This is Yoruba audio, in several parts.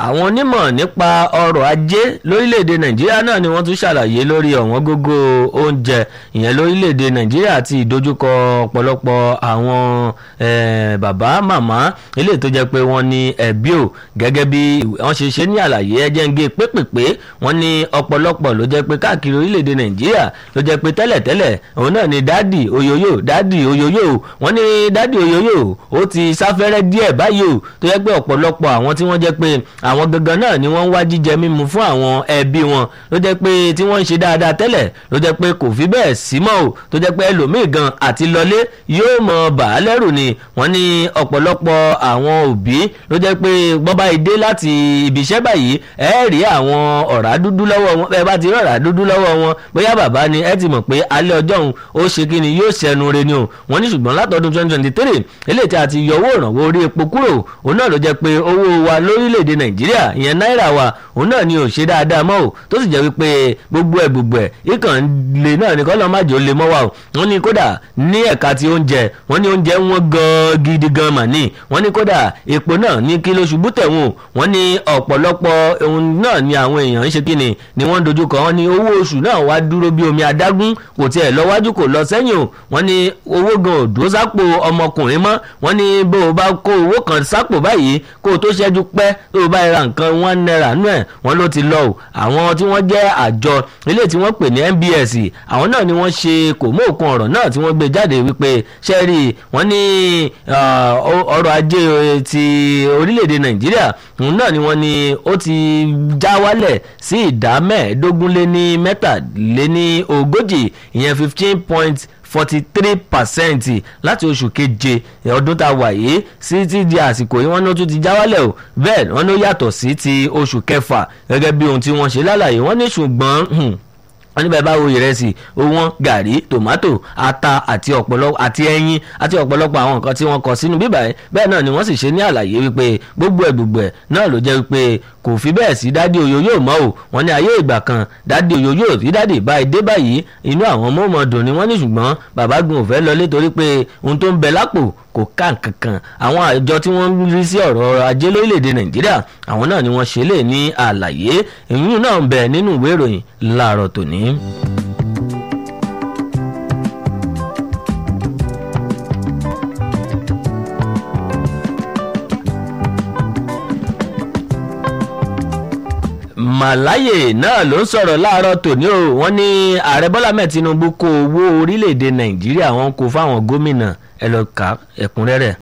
àwọn onímọ̀ nípa ọrọ̀ ajé lórílẹ̀‐èdè nàìjíríà náà ni wọ́n tún ṣàlàyé lórí ọ̀wọ́n gógó oúnjẹ ìyẹn lórílẹ̀‐èdè nàìjíríà àti ìdojúkọ ọ̀pọ̀lọpọ̀ àwọn bàbá màmá eléyìí tó jẹ́ pé wọ́n ní ẹ̀bí ò gẹ́gẹ́ bí wọ́n ṣe ṣe ní àlàyé ẹjẹ́ ń gé pépèpé wọ́n ní ọ̀pọ̀lọpọ̀ ló jẹ́ pé káàkiri orílẹ̀‐èdè nàìjíríà ló jẹ́ pé tẹ́lẹ̀tẹ́lẹ̀ òun náà ni dádì oyoyo dádì oyoyo wọ́n ní dádì oyoyo ó ti sáfẹ́rẹ́ díẹ̀ báyìí o tó jẹ́ pé ọ̀pọ̀lọpọ̀ àwọn tí wọ́n jẹ́ pé àwọn gangan náà ni wọ́n ń wá jíjẹ mímu fún àwọn ẹbí wọn ló jẹ́ pé tí wọ́n ń ṣe dáadáa tẹ́lẹ̀ ló jẹ́ pé kò fi bẹ́ẹ̀ sí mọ́ o tó jẹ́ pé ẹlòmíì gan àti lọlé yóò mọ bàá lẹ́rù ni wọ́n ní ọ̀pọ̀lọpọ̀ àwọn òbí ló jẹ́ pé bọ́bá ìdé láti ibi iṣẹ́ báyìí ẹ rí àwọn ọ̀rá dúdú lọ́wọ́ wọn ẹ bá ti rí ọ̀rá dúdú lọ́wọ́ wọn bóyá bàbá ni ẹ ti mọ̀ pé alẹ́ ọjọ́ òun ó ṣe kí ni yóò ṣẹnu re ni o wọ́n ní ṣùgbọ́n látọdún twenty twenty three eléyìí tí a ti yọ owó ìrànwọ́ orí epo kúrò òun náà ló jẹ́ pé owó wa lórílẹ̀‐èdè nàìjíríà ìyẹn náírà wa òun náà ni ò ṣe dáadáa mọ́ o tó sì jẹ́ wípé gbogbo ẹ̀ gbogbo ẹ̀ ikàn lè náà ní kọ́lọ́ májò lè mọ́ wa o wọ́n ní kódà ní ẹ̀ka ti oúnjẹ wọ́n ní oúnjẹ wọn gan gidi gan mà ní wọ́n ní kódà epo náà ní kí ló ṣubú tẹ̀wọ̀n wọ́n ní ọ̀pọ̀lọpọ̀ ohun náà ni àwọn èèyàn ń ṣe kíni ni wọ́n dojúkọ wọ́n ní owó oṣù náà wá dúró bí omi adágún kò tiẹ̀ lọ wájú kò lọ sẹ́yìn o wọ́n ní owó gan ò dúró sápò ọmọkùnrin mọ́ wọ́n ní bó o bá kó owó kan sápò báyìí kó o tó ṣẹ́jú pẹ́ tó o bá ra nǹkan one naira nú ẹ̀ wọ́n ló ti lọ o àwọn tí wọ́n jẹ́ àjọ ilé tí wọ́n pè ní NBS àwọn náà ni wọ́n ṣe kò mú òkun ọ̀rọ̀ náà tí wọ́n gbé jáde wípé ṣẹ́rí wọ́n ní ọrọ̀ ajé ti orílẹ̀-èdè Nàìjíríà òun náà ni wọ́n ní ó ti já wálẹ̀ sí ìdá mẹ́ẹ̀ẹ́dógún lé ní mẹ́tàlé ní ogójì ìyẹn fifteen point forty three percent láti oṣù keje ọdún tá a wà yìí sí ti di àsìkò yìí wọ́n ní ó tún ti já wálẹ̀ o bẹ́ẹ̀ wọ́n ní ó yàtọ̀ sí ti oṣù kẹfà gẹ́gẹ́ bí ohun tí wọ́n ṣe lálàyé wọ́n ní ṣùgbọ́n wọ́n ní bẹ́ẹ̀ bá wo ìrẹsì owó gàrí tòmátò ata àti ọ̀pọ̀lọpọ̀ àti ẹyin àti ọ̀pọ̀lọpọ̀ àwọn nǹkan tí wọ́n kọ sínú bíbà ẹ̀ bẹ́ẹ̀ náà ni wọ́n sì ṣe ní àlàyé wípé gbogbo ẹ̀ gbogbo ẹ̀ náà ló jẹ́ wípé kò fi bẹ́ẹ̀ sí dádì oyoyo mọ́ o wọ́n ní ayé ìgbà kan dádì oyoyo tí dádì báyìí dé báyìí inú àwọn mọ́mọ́ dùn ni wọ́n ní ṣùgbọ́n bàbá gun ò fẹ́ lọlé torí pé ohun tó ń bẹ lápò kò ká nǹkankan àwọn àjọ tí wọ́n ń rí sí ọ̀rọ̀ ajé lórílẹ̀‐èdè nàìjíríà àwọn náà ni wọ́n ṣe lè ní àlàyé èyí náà ń bẹ nínú ìwé ìròyìn láàárọ̀ tòní. màláyè náà ló ń sọ̀rọ̀ láàárọ̀ tòní o wọ́n ní ààrẹ bọ́lá mẹ́ẹ̀ tinubu kó owó orílẹ̀‐èdè nàìjíríà wọn kó fáwọn gómìnà ẹ lọ kà ẹ̀kúnrẹ́rẹ́.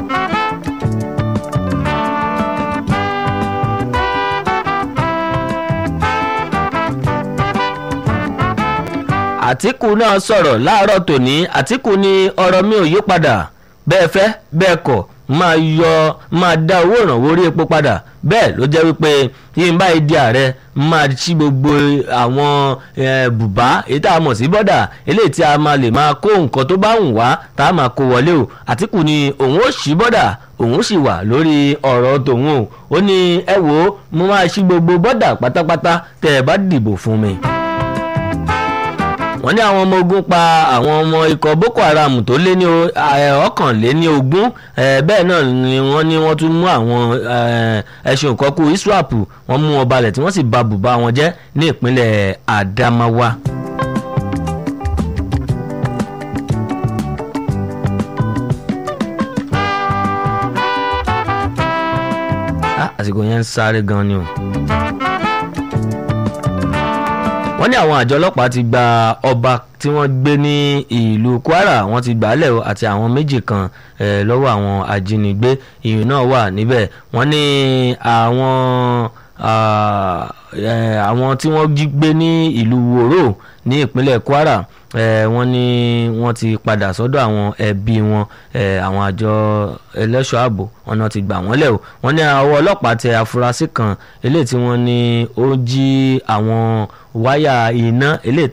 àtìkù náà sọ̀rọ̀ láàárọ̀ tòní àtìkù ní ọ̀rọ̀ mi ò yí padà bẹ́ẹ̀ fẹ́ bẹ́ẹ̀ kọ̀ máa yọ máa dá owó ìrànwọ́ orí epo padà bẹ́ẹ̀ ló jẹ́ wípé yín báyìí di ààrẹ máa ṣí gbogbo àwọn bùbá èyí tá a mọ̀ sí bọ́dà eléyìí tí a máa lè máa kó nǹkan tó bá wù wá tá a máa kó wọlé o àtìkù ni òun ó ṣí bọ́dà òun sì wà lórí ọ̀rọ̀ tòun o ó ní ẹ wò ó mo máa ṣí gbogbo bọ́dà pátápátá tẹ́ ẹ bá dìbò fún mi wọ́n ní àwọn ọmọ ogun pa àwọn ọmọ ikọ̀ boko haram tó lé ní ọ̀kànléní ogún bẹ́ẹ̀ náà ni wọ́n ní wọ́n tún mú àwọn ẹṣin ìkọ́kù iswap wọ́n mú wọn balẹ̀ tí wọ́n sì ba bùbá wọn jẹ́ ní ìpínlẹ̀ adamawa. àsìkò yẹn ń sáré gan ni o wọ́n ní àwọn àjọ ọlọ́pàá ti gba ọba tí wọ́n gbé ní ìlú kwara wọ́n ti gbàálẹ̀ àti àwọn méjì kan lọ́wọ́ àwọn ajínigbé ìyún náà wà níbẹ̀ wọ́n ní àwọn àwọn tí wọ́n jí gbé ní ìlú wòró ní ìpínlẹ̀ kwara wọ́n ní wọ́n ti padà sọ́dọ̀ àwọn ẹbí wọn àwọn àjọ ẹlẹ́ṣọ́ ààbò wọn náà ti gbà wọ́n lẹ̀ o wọ́n ní àwọn ọlọ́pàá tẹ afurasí kan eléyìí tí wọ́n ní ó jí àwọn wáyà iná eléyìí